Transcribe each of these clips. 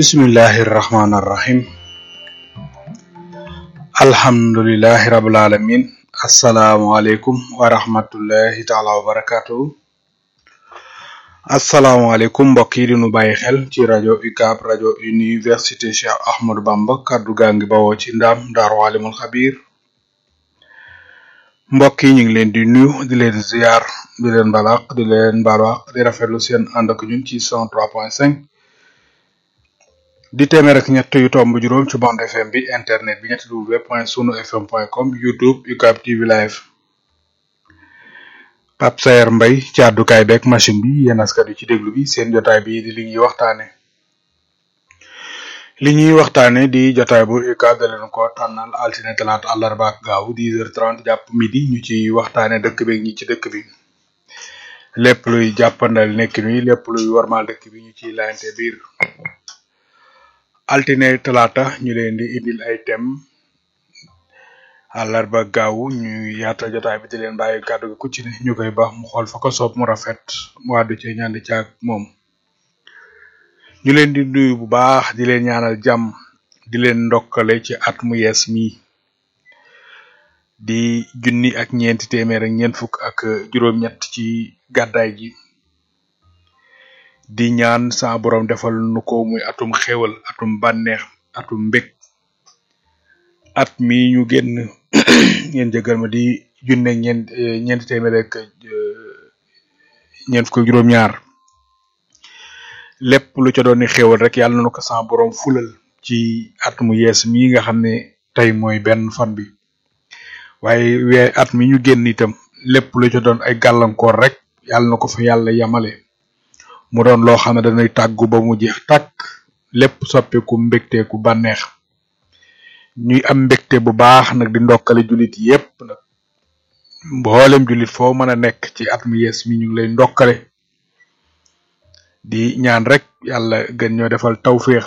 bismillahi rahmaani rahim alhamdulilahi rabil alamin asalaamualeykum wa rahmatullahi taala wa barakatuhu asalaamualeykum mbokk yi di nu bàyyi xel ci rajo UCAB rajo université Cheikh Ahmadou Bamba kaddu gaa ngi bawoo ci ndaam daaru alimul xabir mbokk yi ñu ngi leen di nuyu di leen ziar di leen balaq di leen balaq di rafetlu seen ànd ak ñun ci 103.5 di téeméer ak ñett yu tomb juróom ci bande FM bi internet bi ñetti w point sunu fm point com youtube UCAB TV live Pape Sayer Mbay ci àddukaay beeg machine bi yéen askan wi ci déglu bi seen jotaay bi di li ñuy waxtaane li ñuy waxtaane di jotaay bu UCAB da leen ko tànnal altine talaata àllarba ak gaaw 10h30 jàpp midi ñu ci waxtaane dëkk bi ñi ci dëkk bi lépp luy jàppandal nekkin wi lépp luy warmaal dëkk bi ñu ciy laayante biir altine talaata ñu leen di indil ay thème àllarba gaaw ñu yaatal jotaay bi di leen bàyyi kàddu gi ku ci ne ñu koy baax mu xool fa ko soob mu rafet mu àddu ci ñaan ci ak moom ñu leen di nuyu bu baax di leen ñaanal jàmm di leen ndokkale ci at mu yees mi di junni ak ñeenti téeméer ak ñeent fukk ak juróom-ñett ci gàddaay gi di ñaan sa borom defal nu ko muy atum xéwal atum bànneex atum mbég at mi ñu génn ngeen jëgal ma di junne ñeent ñeenti téeméer ak ñeent fukk ak juróom-ñaar lépp lu ca doon ni xéwal rek yàlla na nu ko sa borom fulal ci at mu yees mi nga xam ne tey mooy benn fan bi waaye wee at mi ñu génn itam lépp lu ca doon ay gàllankoor rek yàlla na ko fa yàlla yamale mu doon loo xam ne dañuy tàggu ba mu jeex tàkk lépp soppeeku mbégteeku bànneex ñuy am mbégte bu baax nag di ndokkale jullit yépp nag mboolem jullit foo mën a nekk ci at mu yees mi ñu ngi lay ndokkale di ñaan rek yàlla gën ñoo defal tawféex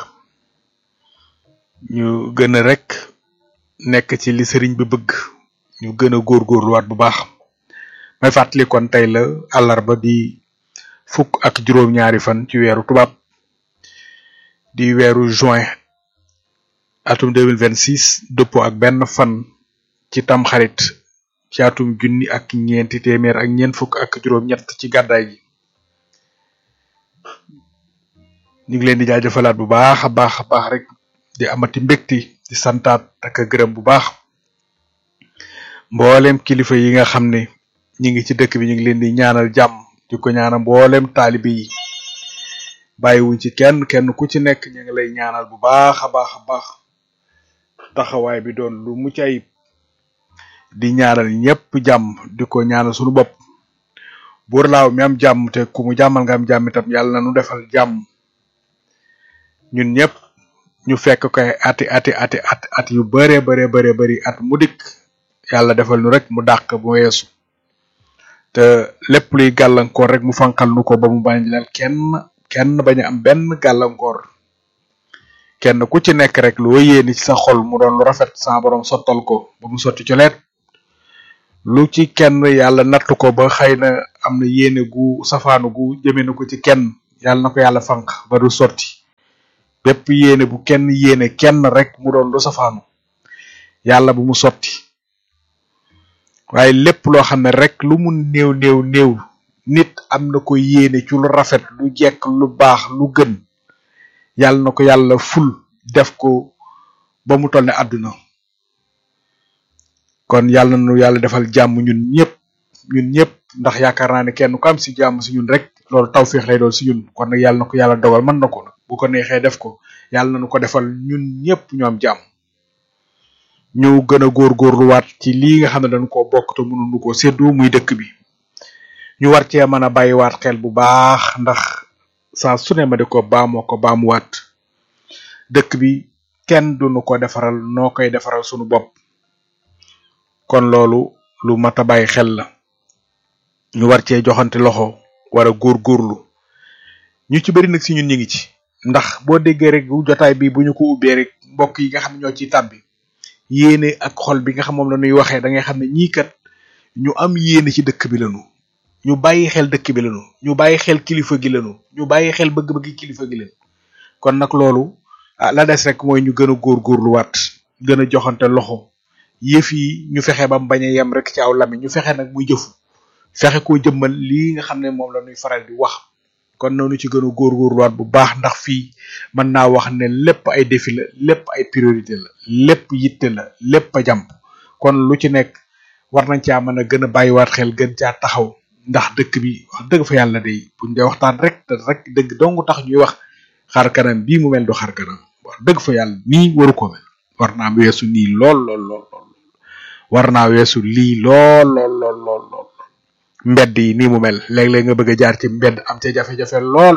ñu gën a rek nekk ci li sëriñ bi bëgg ñu gën a góorgóorluwaat bu baax may fàttali kon tey la àllarba di fukk ak juróom-ñaari fan ci weeru tubaab di weeru juin atum 2026 dëppoo ak benn fan ci tamxarit ci atum junni ak ñeenti téeméer ak ñeent fukk ak juróom-ñett ci gàddaay gi ñu ngi leen di jaajëfalaat bu baax a baax a baax rek di amati mbégti di santaat ak a gërëm bu baax mboolem kilifa yi nga xam ne ñi ngi ci dëkk bi ñu ngi leen di ñaanal jàmm di ko ñaanal mboolem taalibe yi bàyyiwuñ ci kenn kenn ku ci nekk ñu ngi lay ñaanal bu baax a baax a baax taxawaay bi doon lu mucc ayib di ñaanal ñëpp jàmm di ko ñaanal suñu bopp buur laaw mi am jàmm te ku mu jàmmal nga am jàmm itam yàlla na nu defal jàmm ñun ñëpp ñu fekk koy ati ati ati at at yu bare bare bare bari at mu dikk yàlla defal nu rek mu dàq bu weesu te lépp luy gàllankoor rek mu fankal nu ko ba mu bañ lal kenn kenn bañ a am benn gàllankoor kenn ku ci nekk rek loo yéene ci sa xol mu doon lu rafet sa borom sottal ko ba mu sotti coleet lu ci kenn yàlla natt ko ba xëy na am na yéene gu safaanu gu jëme na ko ci kenn yàlla na ko yàlla fanq ba du sotti bépp yéene bu kenn yéene kenn rek mu doon lu safaanu yàlla bu mu sotti waaye lépp loo xam ne rek lu mu néew néew néew nit am na ko yéene ci lu rafet lu jekk lu baax lu gën yàlla na ko yàlla ful def ko ba mu toll ne àdduna kon yàlla nu yàlla defal jàmm ñun ñëpp ñun ñëpp ndax yaakaar naa ne kenn ku am si jàmm si ñun rek loolu tawféex lay doon si ñun kon nag yàlla na ko yàlla dogal mën na ko nag bu ko neexee def ko yàlla na nu ko defal ñun ñëpp ñu am jàmm ñu gën a góorgóorluwaat ci lii nga xam ne dañ koo bokk te mënuñu ko séddoo muy dëkk bi ñu war cee mën a bàyyiwaat xel bu baax ndax saa su ne ma di ko baamoo ko baamuwaat dëkk bi kenn duñu ko defaral noo koy defaral sunu bopp kon loolu lu mat a bàyyi xel la ñu war cee joxante loxo war a góorgóorlu ñu ci bëri nag si ñun ñu ngi ci ndax boo déggee rek bu jotaay bi bu ñu ko ubbee rek mbokk yi nga xam ne ñoo ciy tàbbi yéene ak xol bi nga xam moom la ñuy waxee da ngay xam ne ñii kat ñu am yéene ci dëkk bi lañu ñu bàyyi xel dëkk bi lañu ñu bàyyi xel kilifa gi lañu ñu bàyyi xel bëgg-bëgg kilifa gi lañu kon nag loolu ah la des rek mooy ñu gën a góorgóorluwaat gën a joxante loxo yëf yi ñu fexe ba mu bañ a yem rek ci aw lami ñu fexe nag muy jëfu fexe koo jëmmal lii nga xam ne moom la ñuy faral di wax kon noonu ci gën a góorgóorluwaat bu baax ndax fii mën naa wax ne lépp ay défi la lépp ay priorité la lépp yitte la lépp a jàmp kon lu ci nekk war nañ caa mën a gën a bàyyiwaat xel gën caa taxaw ndax dëkk bi wax dëgg fa yàlla day buñ dee waxtaan rek te rek dëgg dong tax ñuy wax xar kanam bii mu mel du xar kanam wax dëgg fa yàlla nii waru ko mel war naa weesu nii lool lool lool lool war naa weesu lii lool lool lool lool lool mbedd yi nii mu mel léeg-léeg nga bëgg a jaar ci mbedd am ca jafe-jafe lool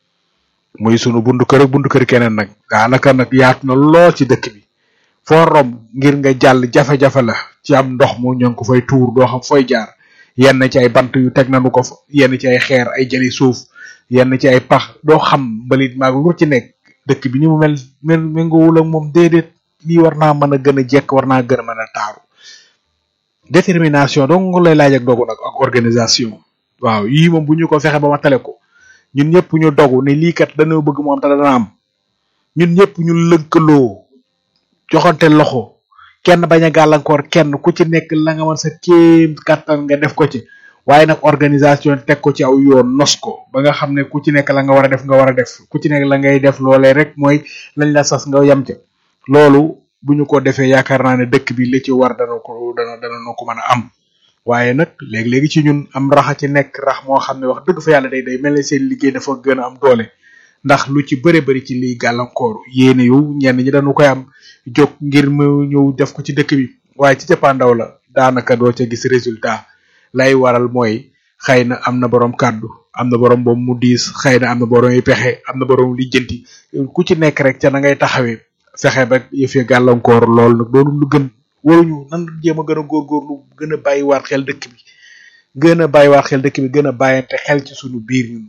muy sunu buntu kër ak buntu kër keneen nag daanaka nag yaatu na lool ci dëkk bi foo romb ngir nga jàll jafe-jafe la ci am ndox mu ñoo ngi ko fay tuur doo xam fooy jaar yenn ci ay bant yu teg nañu ko fa yenn ci ay xeer ay jëli suuf yenn ci ay pax doo xam mbalit maag lu ci nekk dëkk bi ni mu mel mel méngoowul ak moom déedéet lii war naa mën a gën a jekk war naa gën a mën a taaru détermination donc lay laaj ak dogu nag ak organisation waaw yii moom bu ñu ko fexe ba ma tale ko ñun ñëpp ñu dogu ne lii kat dañoo bëgg moom te dana am ñun ñëpp ñu lëkkaloo joxante loxo kenn bañ a gàllankoor kenn ku ci nekk la nga mën sa kéem kattan nga def ko ci waaye nag organisation teg ko ci aw yoon nos ko ba nga xam ne ku ci nekk la nga war a def nga war a def ku ci nekk la ngay def loolee rek mooy lañ la sas nga yam ca loolu bu ñu ko defee yaakaar naa ne dëkk bi li ci war dana ko dana dana no ko mën a am waaye nag léegi-léegi ci ñun am raxa ci nekk rax moo xam ne wax dëgg fa yàlla day day mel ne seen liggéey dafa gën a am doole ndax lu ci bëre bëri ci liy gàllankoor yéene yu ñenn ñi dañu koy am jóg ngir mu ñëw def ko ci dëkk bi waaye ci cappaandaw la daanaka doo ca gis résultat lay waral mooy xëy na am na borom kàddu am na borom boobu mu diis xëy na am na borom yi pexe am na borom lijjanti ku ci nekk rek ca na ngay taxawee fexe ba yëf yi gàllankoor lool nag doonu lu gën waruñu nan jéem a gën a góorgóorlu gën a bàyyiwaat xel dëkk bi gën a bàyyiwaat xel dëkk bi gën a bàyyante xel ci sunu biir ñun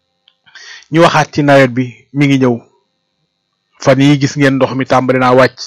ñu waxaat ci nawet bi mi ngi ñëw fan yi gis ngeen ndox mi tàmbali naa wàcc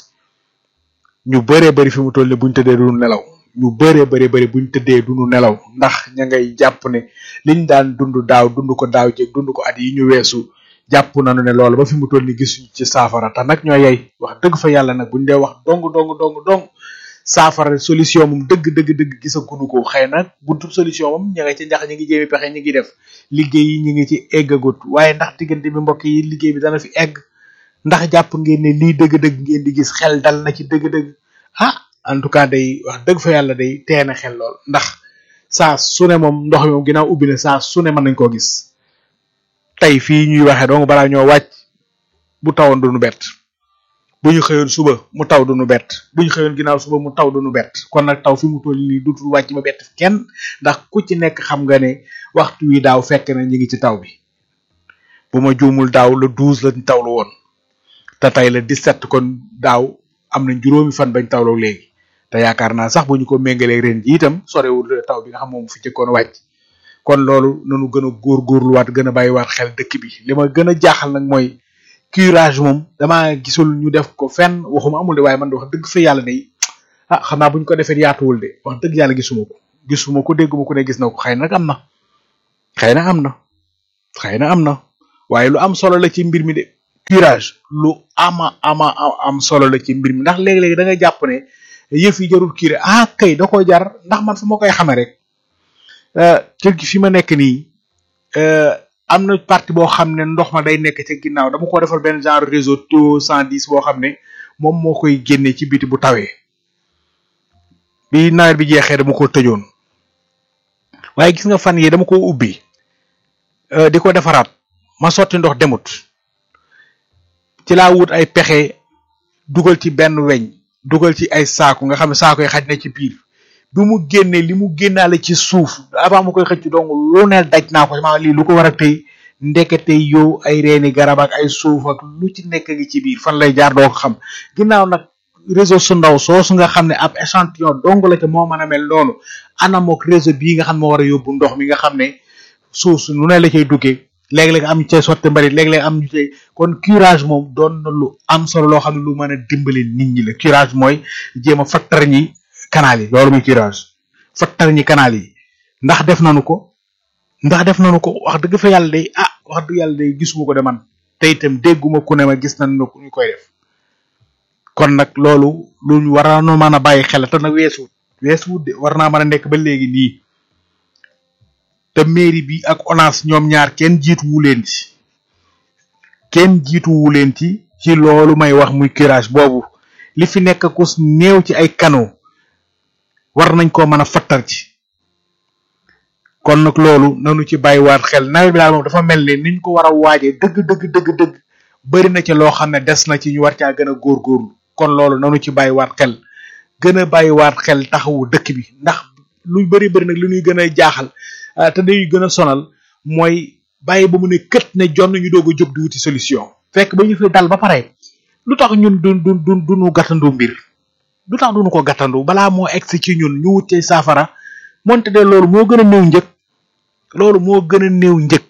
ñu bëree bëri fi mu toll ni buñ tëddee duñu nelaw ñu bëree bëri bëri buñ tëddee duñu nelaw ndax ña ngay jàpp ne liñ daan dund daaw dund ko daaw jéeg dund ko at yi ñu weesu jàpp nañu ne loolu ba fi mu toll ni gisuñu ci saafara te nag ñoo yey wax dëgg fa yàlla nag buñ dee wax dong dong dong dong saafara solution moom dëgg dëgg dëgg gisaguñu ko xëy na buntu solution moom ña nga ci njax ñi ngi jéemi pexe ñi ngi def liggéey yi ñi ngi ci eggagut waaye ndax diggante bi mbokk yi liggéey bi dana fi egg ndax jàpp ngeen ne lii dëgg-dëgg ngeen di gis xel dal na ci dëgg-dëgg ah en tout cas day wax dëgg fa yàlla day teena xel lool ndax saa su ne moom ndox mi moom ginnaaw ubbi na saa su ne mën nañ koo gis tey fii ñuy waxee donc balaa ñoo wàcc bu tawoon duñu bett bu ñu xëyoon suba mu taw duñu bett bu ñu xëyoon ginnaaw suba mu taw duñu bett kon nag taw fi mu toll nii dutul wàcc ba bett kenn ndax ku ci nekk xam nga ne waxtu wi daaw fekk na ñu ngi ci taw bi bu ma juumul daaw le douze lañ tawlu woon te tey le dix-sept kon daaw am nañ juróomi fan bañ tawloo léegi te yaakaar naa sax bu ñu ko méngalee ren ji itam sorewul taw bi nga xam moom fi jëkkoon wàcc kon loolu nanu gën a góorgóorluwaat gën a bàyyiwaat xel dëkk bi li ma gën a jaaxal nag mooy curage moom damaa gisul ñu def ko fenn waxuma amul de waaye man de wax dëgg fa yàlla de ah xam naa bu ñu ko defee yaatuwul de wax dëgg yàlla gisuma ko gisuma ko dégguma ko ne gis na ko xëy na nag am na xëy na am na xëy na am na waaye lu am solo la ci mbir mi de curage lu ama ama am solo la ci mbir mi ndax léegi-léegi da nga jàpp ne yëf yi jarul curé ah kay da ko jar ndax man fu ma koy xamee rek kër gi fi ma nekk nii am na partie boo xam ne ndox ma day nekk ca ginnaaw dama ko defal benn genre réseau taux cent dix boo xam ne moom moo koy génne ci biti bu tawee bi nawet bi jeexee dama ko tëjoon waaye gis nga fan yi dama ko ubbi di ko defaraat ma sotti ndox demut ci laa wut ay pexe dugal ci benn weñ dugal ci ay saaku nga xam ne saaku yi xaj na ci biir bi mu génnee li mu génnaale ci suuf avant mu koy xëcc donc lu ne daj naa ko ma lii lu ko war a tey ndekete yow ay reeni garab ak ay suuf ak lu ci nekk ngi ci biir fan lay jaar doo ko xam ginnaaw nag réseau su ndaw soosu nga xam ne ab échantillon dong la te moo mën a mel noonu anamook réseau bii nga xam ne moo war a yóbbu ndox mi nga xam ne suuf su nu ne la cay duggee léeg-léeg am ñu cay sotti mbarit léeg-léeg am ñu cay kon curage moom doon na lu am solo loo xam ne lu mën a dimbali nit ñi la curage mooy jéem a fattar ñi canal yi loolu muy curage fattar ñi canal yi ndax def nañu ko ndax def nañu ko wax dëgg fa yàlla day ah wax dëgg yàlla day gisuma ko de man te itam dégguma ku ne ma gis nañ ñu koy def kon nag loolu lu ñu war a mën a bàyyi xel te nag weesuwut weesuwut de war naa mën a nekk ba léegi nii te mairie bi ak ONAS ñoom ñaar kenn jiituwu leen ci kenn jiituwu leen ci ci loolu may wax muy curage boobu li fi nekk ku néew ci ay canaux war nañ koo mën a fattar ci kon nag loolu nanu ci bàyyiwaat xel nawet bi daal moom dafa mel ni niñ ko war a waajee dëgg dëgg dëgg dëgg bari na ci loo xam ne des na ci ñu war caa gën a góorgóorlu kon loolu nanu ci bàyyiwaat xel gën a bàyyiwaat xel taxawu dëkk bi ndax lu bari bari nag li ñuy gën a jaaxal te dañuy gën a sonal mooy bàyyi ba mu ne kët ne jonn ñu doog a jóg di wuti solution fekk ba ñu fi dal ba pare lu tax ñun du du du duñu gàttandu mbir lu tax duñu ko gàttandu balaa moo egsi ci ñun ñu wutee saafara moonte de loolu moo gën a néew njëg loolu moo gën a néew njëg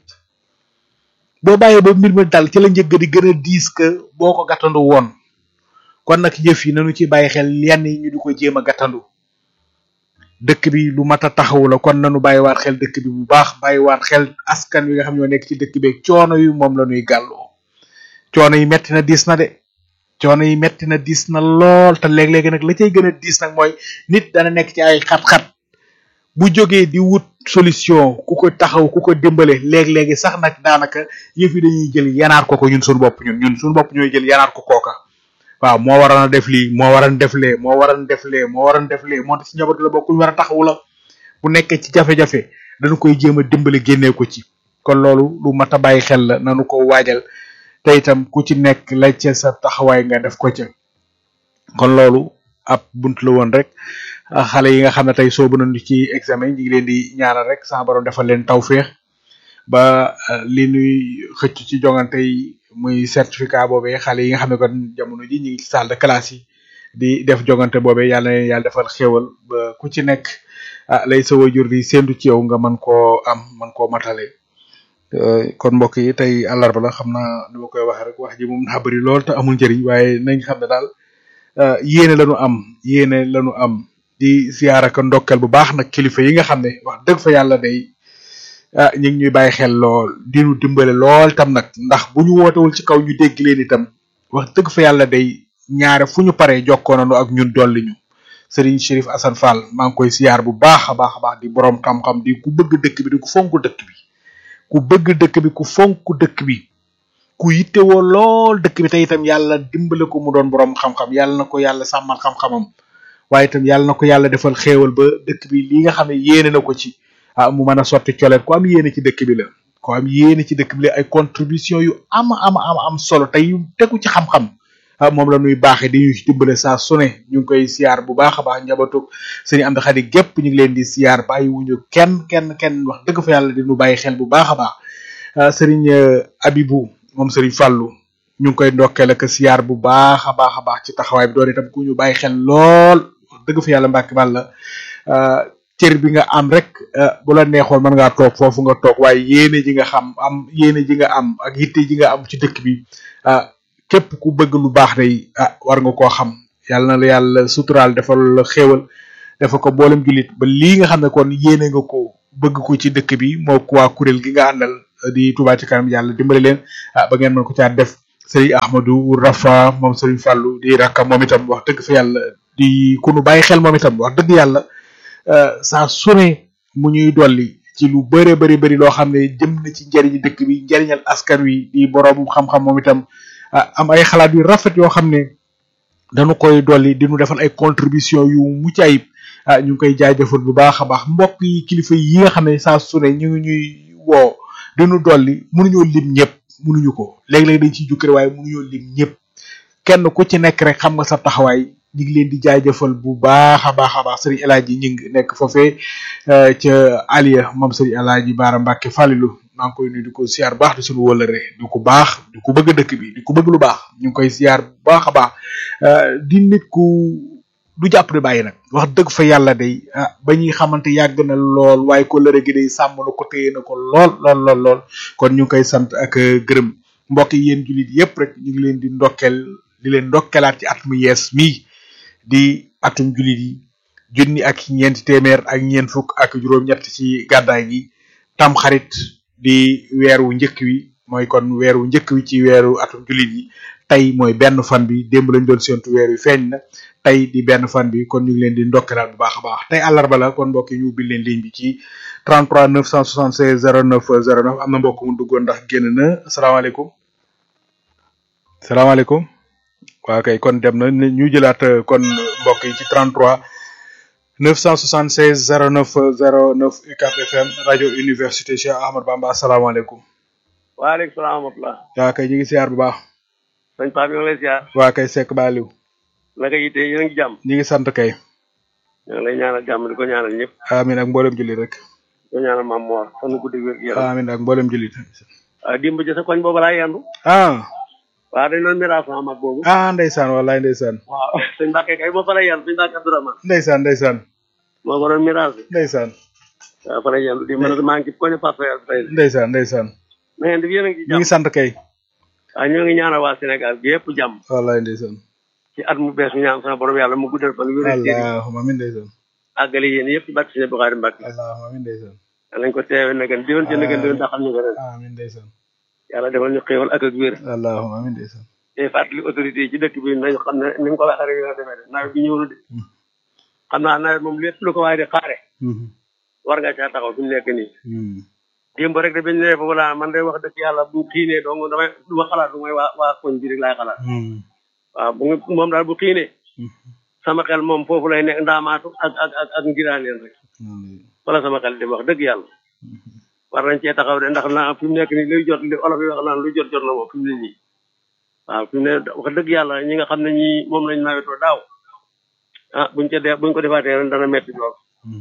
boo bàyyee ba mbir mi dal ci la njëg di gën a diis que boo ko gàttandu woon kon nag yëf yi nañu ci bàyyi xel yenn yi ñu di ko jéem a gàttandu dëkk bi lu mat a taxawu la kon nañu bàyyiwaat xel dëkk bi bu baax bàyyiwaat xel askan wi nga xam ñoo nekk ci dëkk bi coono yu moom la ñuy gàlloo coono yi metti na diis na de coono yi metti na diis na lool te léeg-léegi nag la cay gën a diis nag mooy nit dana nekk ci ay xat-xat bu jógee di wut solution ku ko taxaw ku ko dimbale léeg-léegi sax nag daanaka yëf yi dañuy jël yanaar ko ko ñun suñu bopp ñun ñun suñu bopp ñooy jël yanaar ko kooka waaw moo waroon a def lii moo waroon def lee moo waroon def lee moo waroon def lee moo tax ci njaboot la bokk ñu war a taxawu la bu nekkee ci jafe-jafe dañu koy jéem a dimbale génnee ko ci kon loolu lu mat a bàyyi xel la nanu ko waajal te itam ku ci nekk la ca sa taxawaay nga def ko ca kon loolu ab bunt la woon rek xale yi nga xam ne tey soobu nañu ci examen ñi ngi leen di ñaanal rek sama borom defal leen tawféex ba li ñuy xëcc ci jongante yi muy certificat boobee xale yi nga xam ne kon jamono ji ñu ngi ci salle de classe yi di def jongante boobee yàlla na leen yàlla defal xéewal ba ku ci nekk ah lay sa wajur di séntu ci yow nga mën koo am mën koo matale kon mbokk yi tey àllarba la xam naa ni ma koy waxee rek wax ji moom naa bëri lool te amul njëriñ waaye nañ xam ne daal yéene lañu am yéene lañu am di ziyaara ko ndokkel bu baax nag kilifa yi nga xam ne wax dëgg fa yàlla day ah ñu ngi ñuy bàyyi xel lool di ñu dimbale lool tam nag ndax bu ñu wootewul ci kaw ñu dégg leen itam wax dëgg fa yàlla day ñaare fu ñu paree jokkoo nañu ak ñun dolli ñu Serigne Chérif Assane Fall maa ngi koy ziyaar bu baax a baax a baax di borom xam-xam di ku bëgg dëkk bi di ku fonk dëkk bi ku bëgg dëkk bi ku fonk dëkk bi ku yittewoo lool dëkk bi te itam yàlla dimbale ko mu doon borom xam-xam yàlla na ko yàlla sàmmal xam-xamam waaye itam yàlla na ko yàlla defal xéewal ba dëkk bi li nga xam ne yéene na ko ci ah mu mën a sotti coleet ku am yéene ci dëkk bi la ku am yéene ci dëkk bi la ay contribution yu am am am am solo te yu tegu ci xam-xam ah moom la ñuy baaxee di ñu ci dimbale saa su ne ñu ngi koy siyaar bu baax a baax njabootug sëñ Amdi Xadi gépp ñu ngi leen di siyaar bàyyi wuñu kenn kenn kenn wax dëgg fa yàlla di ñu bàyyi xel bu baax a baax sëriñ Abibu moom sëriñ Fàllu ñu ngi koy ndokkeel ak siyaar bu baax a baax a baax ci taxawaay bi doon itam ku ñu bàyyi xel lool wax dëgg fa yàlla mbàkk bal la cër bi nga am rek bu la neexoon mën ngaa toog foofu nga toog waaye yéene ji nga xam am yéene ji nga am ak yitte ji nga am ci dëkk bi képp ku bëgg lu baax day ah war nga koo xam yàlla na la yàlla suturaal defal la xéewal dafa ko boolem jullit ba lii nga xam ne kon yéene nga ko bëgg ko ci dëkk bi moo ko waa kuréel gi nga àndal di Touba ci kanam yàlla dimbali leen ah ba ngeen mën ko caa def Serigne Ahmadou Rafa moom Serigne Fallou di rakka moom itam wax dëgg fa yàlla di ku nu bàyyi xel moom itam wax dëgg yàlla saa su ne mu ñuy dolli ci lu bëre bëri bëri loo xam ne jëm na ci njëriñu dëkk bi njëriñal askan wi di borom xam-xam moom itam am ay xalaat yu rafet yoo xam ne dañu koy dolli di nu defal ay contribution yu mucc ayib ah ñu ngi koy jaajëfal bu baax a baax mbokk yi kilifa yi nga xam ne saa su ne ñu ngi ñuy woo dinu dolli mënuñoo lim ñëpp mënuñu ko léeg-léeg dañ ciy jukkere waaye mënuñoo lim ñëpp kenn ku ci nekk rek xam nga sa taxawaay ñu ngi leen di jaajëfal bu baax a baax a baax sëriñ El Hadji ñi ngi nekk foofee ca Aliya moom sëriñ El Hadji Baara Mbàkke Falilu maa ngi koy nuyu di ko siyaar baax di suñu wëlëre di ko baax di ko bëgg dëkk bi di ko bëgg lu baax ñu ngi koy siyaar bu baax a baax di nit ku du jàpp di bàyyi nag wax dëgg fa yàlla day ah ba ñuy xamante yàgg na lool waaye ko lëre gi day sàmm na ko téye na ko lool lool lool lool kon ñu ngi koy sant ak gërëm mbokk yi yéen jullit yépp rek ñu ngi leen di ndokkeel di leen ndokkelaat ci at mu yees mii di atum jullit yi junni ak ñeenti téeméer ak ñeent fukk ak juróom-ñett ci gàddaay gi tam xarit di weer wu njëkk wi mooy kon weeru njëkk wi ci weeru atum jullit yi tey mooy benn fan bi démb lañ doon séntu weer wi feeñ na tey di benn fan bi kon ñu ngi leen di ndokkalaat bu baax a baax tey àllarba la kon mbokk yi ñu ubbil leen ligne bi ci 33 976 09 09 am na mbokk mu duggoon ndax génn na asalaamaaleykum salaamaaleykum waaw kay kon dem na ñu jëlaat kon mbokk yi ci 33 976 09 09 UCAB FM rajo université Cheikh Ahmad Bamba asalaamaaleykum. waaleykum salaam wa rahmatulah. waa kay ñu ngi siyaar bu baax. sëñ Pape ñu ngi lay siyaar. waa kay Seck Baliou. naka yitte yéen a ngi jàmm. ñu ngi sant kay. ñu ngi lay ñaanal jàmm di ko ñaanal ñëpp. amiin ak mboolem jullit rek. di ko ñaanal maam Mor fan guddi wér gi yaram. amiin ak mboolem jullit. ah dimb ci sa koñ boobu laa yendu. ah. waaw dañ doon miraas sama mag boobu. ah ndeysaan wallaay ndeysaan. waaw sëñ Mbacke kay moo fa lay yendu sëñ Mbacke Abdourahmane. ndeysaan ndeysaan. moo ko doon miraas. ndeysaan. waaw fa lay yendu di mën a maa ngi ci koñ Pape Faye tey. ndeysaan ndeysaan. na ngeen di yéen a ngi ñu jàmm. ngi sant kay. waaw ñoo ngi ñaanal waa Sénégal gi yëpp jàmm. wallaay ndeysaan. ci at mu bees ñu ñaan sama borom yàlla mu guddal fan wéral cër yi. allahumma amiin ndeysaan. àggale yéen yëpp ci barke Sëñ Bukhari Mbacke. allahumma amiin ndeysaan. nañ ko teewe na gën diwoon ci na gën diwoon daxal ñu ko ren. amiin ndeysaan. yàlla defal ñu xéewal ak ak wér. allahumma amiin ndeysaan. te fàttali autorité yi ci dëkk bi nañu xam ne ni nga ko waxee rek la defee de nawet bi ñëw na de xam naa nawet moom lépp lu ko waaye di xaare war nga caa taxaw fi mu nekk nii démb rek de bañ ne fa wala man de wax dëgg yàlla bu xiinee donc damay du ma xalaat du may waa waa koñ bi rek laay xalaat waaw bu nga- moom daal bu xiinee sama xel moom foofu lay nekk ndaamaatu ak ak ak ak ngiraaneen rek wala sama xel di wax dëgg yàlla war nañ cee taxaw de ndax naa fi mu nekk nii luy jot li olof yi wax naan luy jot jot na moom fi mu ne nii waaw fi mu ne wax dëgg yàlla ñi nga xam ne ñi moom lañ nawetoo daaw ah buñ ca dee buñ ko defaatee ren dana metti lool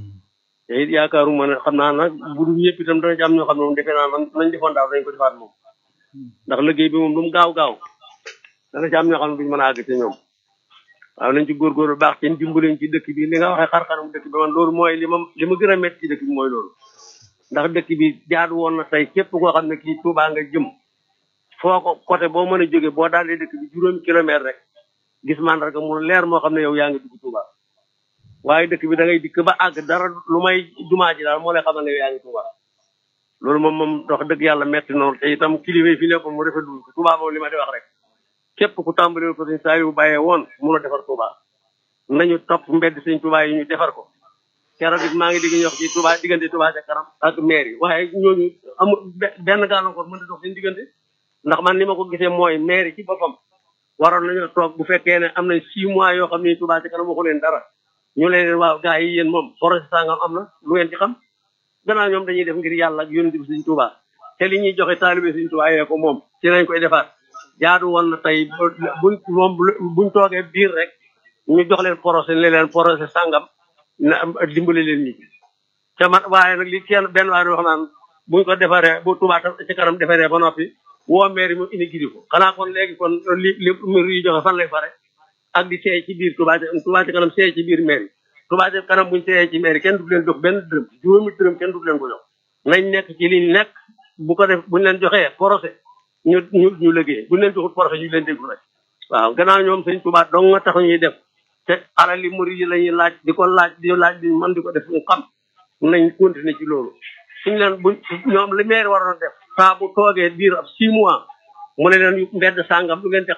te it yaakaaruma ne xam naa nag bu dul ñëpp itam dana ci am ñoo xam ne moom defe naa man nañ defoon daaw dañ ko defaat moom ndax liggéey bi moom lu mu gaaw gaaw dana ci am ñoo xam ne duñ mën a àgg ci ñoom waaw nañ ci góorgóorlu baax ci dimbaleñ ci dëkk bi li nga waxee xar-xaram dëkk bi man loolu mooy li ma li ma gën a métti ci dëkk bi mooy loolu ndax dëkk bi jaadu woon na tey képp koo xam ne kii Touba nga jëm foo ko côté boo mën a jóge boo daalee dëkk bi juróomi kilomètre rek gis mandarga mu leer moo xam ne yow yaa ngi dugg Touba waaye dëkk bi da ngay dikk ba àgg dara lu may jumaa ji daal moo lay xamal ne yow yaa ngi Touba loolu moom moom wax dëgg yàlla metti noonu te itam kilifa yi fi nekkoon mu rafetlu ko Touba moom li ma di wax rek képp ku tàmbali ko sëñ Saliou bàyyee woon mun a defar Touba nañu topp mbedd sëñ Touba yi ñu defar ko keroog it maa ngi dégg ñu wax ci Touba diggante Touba ca kanam ak maire yi waaye ñooñu amul be- benn gàllankoor mën a dox seen diggante ndax man ni ma ko gisee mooy maire yi ci boppam waroon nañoo toog bu fekkee ne am na six mois yoo xam ne Touba ca kanam waxu leen dara ñu leen waaw gars yi yéen moom projet sangam am na lu ngeen ci xam gannaaw ñoom dañuy def ngir yàlla ak yonent bi Sëñ Touba te li ñuy joxe taalibe Sëñ Touba yee ko moom ci lañ koy defaat jaadu woon na tey buñ moom buñ toogee biir rek ñu jox leen projet ne leen projet sangam na dimbale leen ñi te man waaye nag li kenn benn waaye wax naan buñ ko defaree bu Touba tam ci kanam defaree ba noppi woo maire yi mu indi gidi ko xanaa kon léegi kon li li mbir yi joxe fan lay fare ak di seey ci biir Touba ca Touba ci kanam seey ci biir maire yi Touba ci kanam buñ seeyee ci maire yi kenn du leen jox benn dërëm juróomi dërëm kenn du leen ko jox nañ nekk ci liñ nekk bu ko def buñ leen joxee procès ñu ñu ñu liggéey buñ leen joxul procès ñu leen déglu rek waaw gannaaw ñoom sëñ Touba dong nga tax ñuy def te alal li murid yi la ñuy laaj di ko laaj di laaj di man di ko def ñu xam nañ continuer ci loolu suñ leen buñ ñoom li maire waroon a def saa bu toogee diir ab six mois mu ne leen mbedd sàngam lu ngeen ci